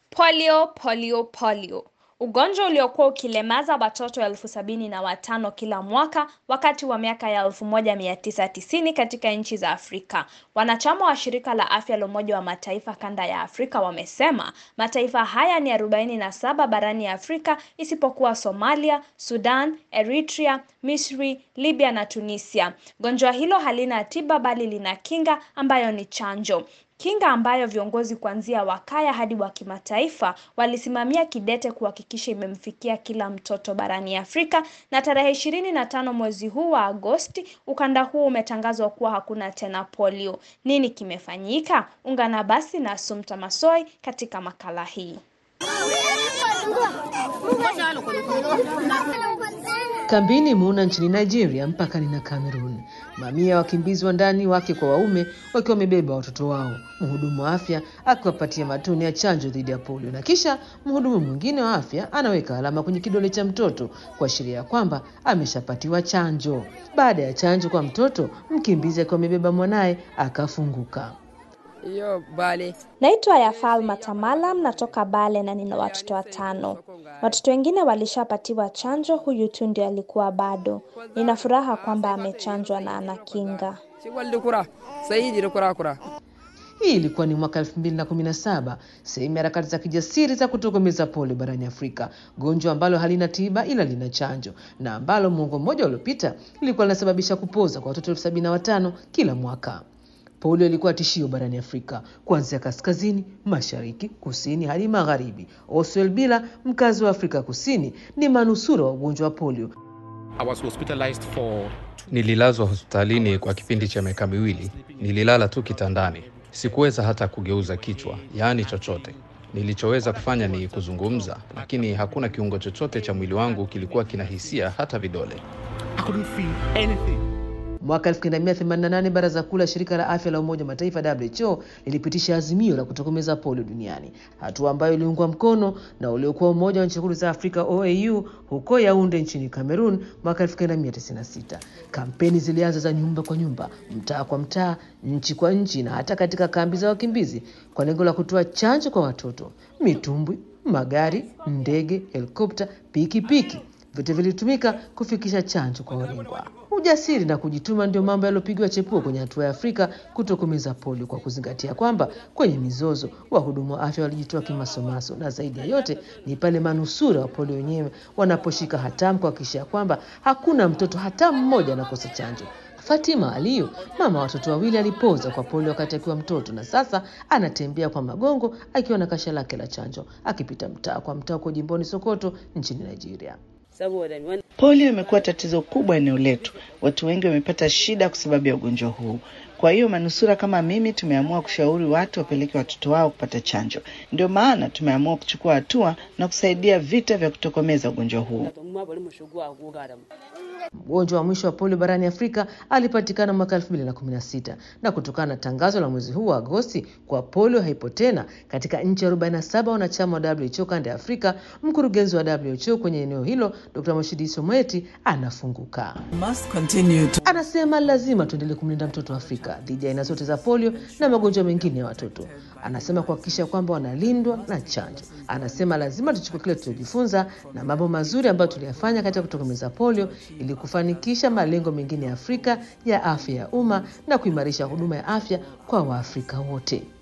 Polio, polio, polio. Ugonjwa uliokuwa ukilemaza watoto elfu sabini na watano kila mwaka wakati wa miaka ya 1990 katika nchi za Afrika. Wanachama wa shirika la afya la Umoja wa Mataifa kanda ya Afrika wamesema mataifa haya ni 47 barani Afrika isipokuwa Somalia, Sudan, Eritrea, Misri, Libya na Tunisia. Gonjwa hilo halina tiba bali lina kinga ambayo ni chanjo. Kinga ambayo viongozi kuanzia wakaya hadi wa kimataifa walisimamia kidete kuhakikisha imemfikia kila mtoto barani Afrika na tarehe ishirini na tano mwezi huu wa Agosti ukanda huu umetangazwa kuwa hakuna tena polio. Nini kimefanyika? Ungana basi na Sumta Masoi katika makala hii. Kambini Muna nchini Nigeria mpakani na Cameroon, mamia ya wakimbizi wa ndani wake kwa waume wakiwa wamebeba watoto wao, mhudumu wa afya akiwapatia matone ya chanjo dhidi ya polio, na kisha mhudumu mwingine wa afya anaweka alama kwenye kidole cha mtoto kuashiria kwamba ameshapatiwa chanjo. Baada ya chanjo kwa mtoto, mkimbizi akiwa amebeba mwanaye akafunguka. Iyo Bale. Naitwa Yafal Matamala, natoka Bale na nina watoto watano. Watoto wengine walishapatiwa chanjo, huyu tu ndio alikuwa bado. Nina furaha kwamba amechanjwa na ana kinga. Si walde kura. Saidi de kura kura. Hii ilikuwa ni mwaka 2017, sehemu ya harakati za kijasiri za kutokomeza polio barani Afrika, gonjwa ambalo halina tiba ila lina chanjo na ambalo muongo mmoja uliopita lilikuwa linasababisha kupoza kwa watoto elfu sabini na watano kila mwaka. Polio ilikuwa tishio barani Afrika kuanzia kaskazini, mashariki, kusini hadi magharibi. Oswald Bila, mkazi wa Afrika Kusini, ni manusura wa ugonjwa wa polio. I was hospitalized for Nililazwa hospitalini kwa kipindi cha miaka miwili. Nililala tu kitandani, sikuweza hata kugeuza kichwa, yaani chochote. Nilichoweza kufanya ni kuzungumza, lakini hakuna kiungo chochote cha mwili wangu kilikuwa kina hisia, hata vidole. I couldn't feel anything. Mwaka 1988 Baraza Kuu la Shirika la Afya la Umoja wa Mataifa WHO lilipitisha azimio la kutokomeza polio duniani, hatua ambayo iliungwa mkono na uliokuwa Umoja wa Nchi Huru za Afrika OAU huko Yaounde nchini Cameroon mwaka 1996. Kampeni zilianza za nyumba kwa nyumba, mtaa kwa mtaa, nchi kwa nchi na hata katika kambi za wakimbizi kwa lengo la kutoa chanjo kwa watoto. Mitumbwi, magari, ndege, helikopta, pikipiki vyote vilitumika kufikisha chanjo kwa walengwa. Ujasiri na kujituma ndio mambo yaliyopigiwa chepuo kwenye hatua ya Afrika kutokomeza polio, kwa kuzingatia kwamba kwenye mizozo wahudumu wa afya walijitoa kimasomaso, na zaidi ya yote ni pale manusura wa polio wenyewe wanaposhika hatamu kuhakikisha kwamba hakuna mtoto hata mmoja anakosa chanjo. Fatima Aliyu, mama wa watoto wawili, alipoza kwa polio wakati akiwa mtoto na sasa anatembea kwa magongo akiwa na kasha lake la chanjo, akipita mtaa kwa mtaa huko jimboni Sokoto nchini Nigeria. Polio imekuwa tatizo kubwa eneo letu. Watu wengi wamepata shida kwa sababu ya ugonjwa huu. Kwa hiyo manusura kama mimi tumeamua kushauri watu wapeleke watoto wao kupata chanjo. Ndio maana tumeamua kuchukua hatua na kusaidia vita vya kutokomeza ugonjwa huu. Mgonjwa wa mwisho wa polio barani Afrika alipatikana mwaka 2016 na kutokana na tangazo la mwezi huu wa Agosti kwa polio haipo tena katika nchi 47 wanachama wa WHO kanda ya Afrika, mkurugenzi wa WHO kwenye eneo hilo Dr. Moshidiso Moeti anafunguka. Anasema lazima tuendelee kumlinda mtoto wa Afrika dhidi ya aina zote za polio na magonjwa mengine ya watoto. Anasema kuhakikisha kwamba wanalindwa na chanjo. Anasema lazima tuchukue kile tulichojifunza na mambo mazuri ambayo tuliyafanya katika kutokomeza polio ili kufanikisha malengo mengine ya Afrika ya afya ya umma na kuimarisha huduma ya afya kwa Waafrika wote.